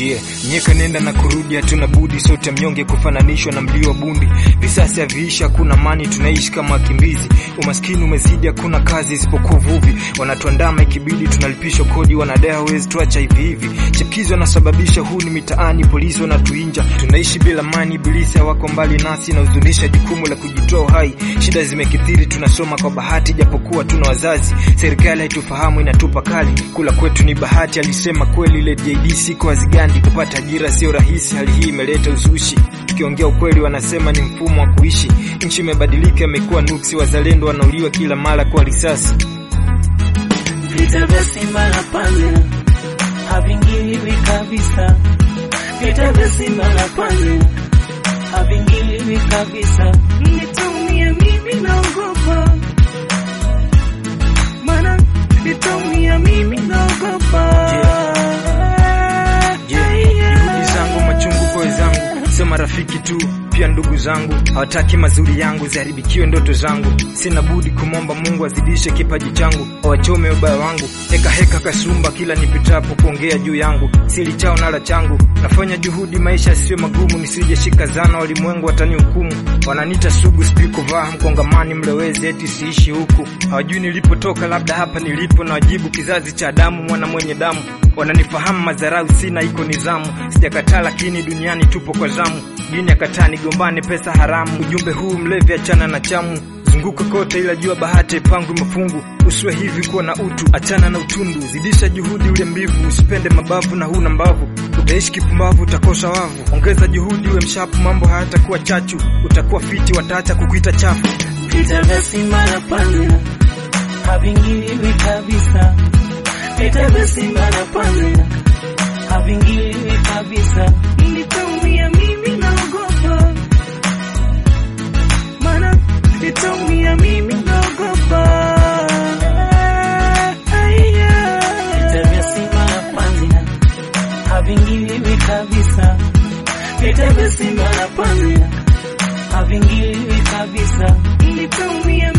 Yeah, nyeka nenda na kurudi, hatuna budi sote mnyonge kufananishwa na mlio wa bundi. Visasi haviishi, hakuna amani, tunaishi kama wakimbizi. Umaskini umezidi, hakuna kazi isipokuwa uvuvi. Wanatuandama ikibidi, tunalipishwa kodi, wanadai hawezi tuacha hivi hivi. Chipukizi wanasababisha huni mitaani, polisi wanatuinja, tunaishi bila amani. Ibilisi hawako mbali nasi, na huzunisha jukumu la kujitoa uhai. Shida zimekithiri, tunasoma kwa bahati, japokuwa tuna wazazi. Serikali haitufahamu, inatupa kali, kula kwetu ni bahati. Alisema kweli ile JD, siko wazigandi, kupata ajira sio rahisi. Hali hii imeleta uzushi, tukiongea ukweli wanasema ni mfumo wa kuishi. Nchi imebadilika, imekuwa nuksi, wazalendo wanauliwa kila mara kwa risasi. Vita vya Simba na Panzi havingiliwi kabisa. Vita vya Simba na Panzi havingiliwi kabisa. Nitaumia mimi naogopa, maana nitaumia mimi naogopa. Juhudi zangu machungu kwa wenzangu, sio marafiki tu, pia ndugu zangu hawataki mazuri yangu ziharibikiwe ndoto zangu. Sina budi kumwomba Mungu azidishe kipaji changu, awachome ubaya wangu. Heka heka kasumba kila nipitapo kuongea juu yangu, sili chao nala changu. Nafanya juhudi maisha yasiwe magumu, nisije shika zana, walimwengu watanihukumu. Wananita sugu, sijui kuvaa mkongamani, mlewezi eti siishi huku. Hawajui nilipotoka, labda hapa nilipo, na wajibu kizazi cha damu, mwana mwenye damu wananifahamu madharau sina, iko nizamu. Sijakataa, lakini duniani tupo kwa zamu. Dini akataa nigombane, pesa haramu. Ujumbe huu mlevi, achana na chamu. Zunguka kote, ila jua bahati ipangwi mafungu. Usiwe hivi, kuwa na utu, achana na utundu. Zidisha juhudi, ule mbivu, usipende mabavu na huna mbavu. Utaishi kipumbavu, utakosa wavu. Ongeza juhudi, uwe mshapu, mambo hayatakuwa chachu. Utakuwa fiti, wataacha kukuita chafu. Vita vya Simba na Panzi havingiliwi kabisa. Vita vya Simba na Panzi havingiliwi kabisa. Nitaumia mimi naogopa, maana nitaumia mimi naogopa. Vita vya Simba na Panzi havingiliwi kabisa. Vita vya Simba na Panzi havingiliwi kabisa. Nitaumia